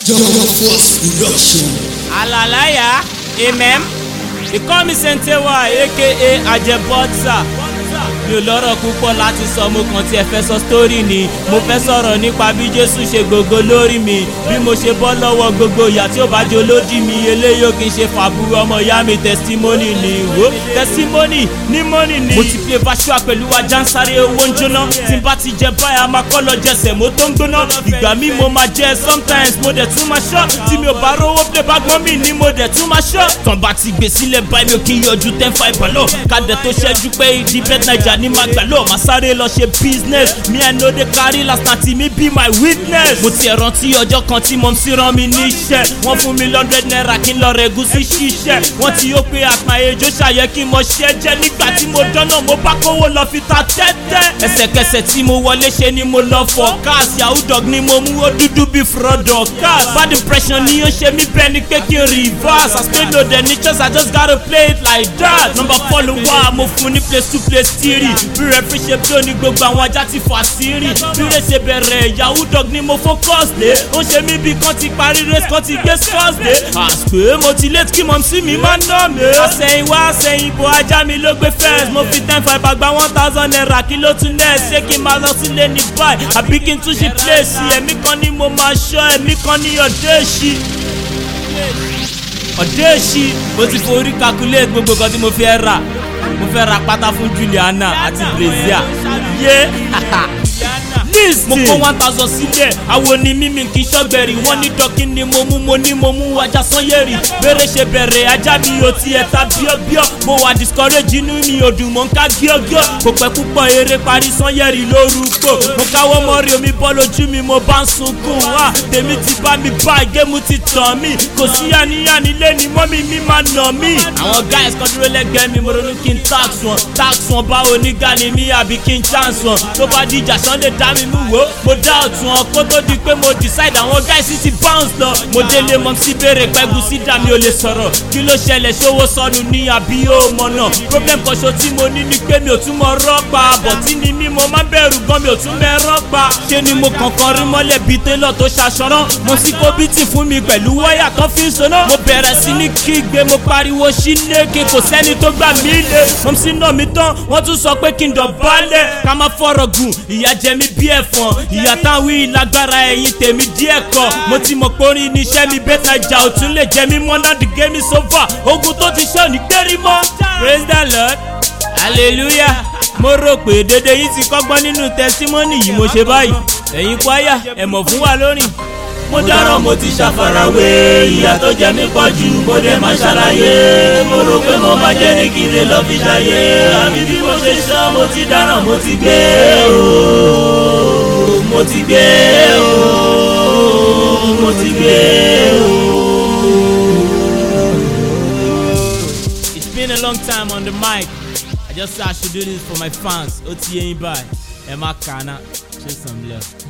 Double Force Production. Alalaya, Amen. They call me Sentewa aka Ajebotsa. Mi ò lọ́rọ̀ púpọ̀ láti sọ mo kàn tiẹ̀ fẹ́ sọ sítórì ni. Mo fẹ́ sọ̀rọ̀ nípa bí Jésù ṣe gbogbo lórí mi. Bí mo ṣe bọ́ lọ́wọ́ gbogbo ìyà tí ó bá jẹ́ olódì mi. Eléyìí ò kì í ṣe fàbúrú ọmọ ìyá mi testimony ni. Wo testimony ní mọ́nì ni. Mo ti play Bashua pẹ̀lú ajá ń sáré owó ń jóná. Tí n bá ti jẹ báyà máa kọ́ lọ jẹsẹ̀ mo tó ń gbóná. Ìgbà mi mo máa jẹ sometimes mo dẹ̀ tún máa ṣọ́. Tí mi ò bá rówó play bá gbọ́n mi ni mo dẹ̀ tún máa ṣọ́. Tàn bá ti gbé sílẹ̀ báyìí mi ò kí ń yọjú ten five balo. Kádẹ̀ tó ṣẹ́jú pé ìdí bet naija ní máa gbà lọ. Màá sáré lọ ṣe business. Me I no dey carry last na ti mi be my witness. Mo ti rántí ọjọ́ kan tí mo sì rán mi níṣẹ́. Wọ́n fún mi lọ́ndẹ̀ náírà kí n lọ rẹ̀ gúsí ṣiṣẹ́. Wọ́n ti yó pé àpá ejò ṣàyẹ kí n mọ ṣẹ́ jẹ́ nígbà tí mo dánná mo bá kówó lọ fi ta tẹ́tẹ́. Ẹsẹ̀kẹsẹ̀ tí mo wọlé ṣe ni mo lọ fọ káàsì yahoo dog ni mo mú ó dúdú bí fúrọ́dọ̀ káàsì. Bad impression ni ó ṣe mí bẹ́ẹ̀ ni pé kí n reverse. I stay low the niches I just gotta play it like that. Number four ló wá mo fún ní place two place three. Bí rẹ́fí ṣe bí ó ní gbogbo àwọn ajá ti fà sírì. Bí rẹ̀ ṣe bẹ̀rẹ̀ yahoo dog ni mo focus lé. Ó ṣe mí bí kan ti parí race kan ti gbé scores lé. Àṣpé mo ti late kí mọ̀ sí mi máa ná mi. Àsẹ̀yìn wá àsẹ̀yìn bò ajá mi ló gbé first. Mo fi ten five àgbà one thousand naira kí ló tún lẹ̀ ṣé kí n máa lọ sílé ní báyìí. Àbí kí n tún ṣe place ẹ̀mí kan ni mo máa ṣọ́ ẹ̀mí kan ní ọ̀dẹ́ ṣí ọ̀dẹ́ èsì mo ti forí calculate gbogbo nǹkan tí mo fẹ́ rà mo fẹ́ ra pátá fún Juliana àti Brazil yé list mo kó one thousand sílẹ̀ àwọn ni mímí kì í ṣọ́gbẹ̀rì wọ́n ní dọ́kí ni mo mú mo ní mo mú ajá sanyẹ̀rì bẹ́rẹ̀ ṣe bẹ̀rẹ̀ ajá mi ò tiẹ̀ ta bíọ́bíọ́ mo wà discourage inú mi ò dùn mọ́ ń ká gíọ́gíọ́ kò pẹ́ púpọ̀ eré parí sanyẹ̀rì lórúkọ mo káwọ́ mọ́rí omi bọ́ lójú mi mo bá ń sunkún wá tèmi ti bá mi bá géèmù ti tàn mí kò sí àníyàn nílé ni mọ́mí mi máa nà mí. àwọn guys kan dúró lẹ́gbẹ̀ẹ́ mi mo ronú kí n tax wọn tax wọn báwo ní gani mi àbí kí n chance wọn tó bá dìjà sunday dá mi mú wo mo dá ọ̀tún ọ kó tó di pé mo decide àwọn guys sì ti bounce lọ mo délé mọ sí béèrè pẹ́gù sí dá mi ò lè sọ̀rọ̀ kí ló ṣẹlẹ̀ ṣówó sọnù ní àbí ó mọ̀ náà problem kan ṣo tí mo ní ni pé mi ò tún mọ rọ́pa bọ̀tí ni mí mo máa ń bẹ̀rù gan mi ò tún bẹ́ rọ́pa ṣé ni mo kànkan rí mọ́lẹ̀ bíi télọ̀ tó ṣaṣọ́rán mo sì kó bítì fún mi pẹ̀lú wáyà kan fi ń soná mo bẹ̀rẹ̀ sí ní kígbe mo pariwo sí léke kò sẹ́ni tó gbà mí lé mo sì nà mí tán wọ́n tún sọ pé kí n dọ̀bálẹ̀ ká má fọ̀rọ̀ gùn ìyà jẹ mí bí ẹ̀fọn ìyà táwọn ìlágbára ẹ̀yìn tèmi díẹ̀ kọ mo ti mọ̀ pé orin níṣẹ́ mi bẹ́tà ìjà ò tún lè jẹ mí mọ́ náà the game is over ogun tó ti ṣe òní gbérí mọ́. praise the lord hallelujah mo rò pé dédé yìí ti kọ́gbọ́n nínú tẹsímọ́nì yìí mo ṣe báyìí ẹ̀yin kwaya ẹ̀mọ̀ fún wa lórin. mo dáràn mo ti ṣàfarawé ìyà tó jẹ mí pọ̀ jù mo dẹ̀ máa ṣàlàyé mo rò pé mo máa jẹ́ ní kí n lè lọ fi ṣàyè àbí bí mo ṣe sọ mo ti dáràn mo ti gbé o mo ti gbé o mo ti gbé o. It's been a long time on the mic. I just said I should do this for my fans. Ó ti yé yín báyìí. Ẹ má kàánà. Show some love.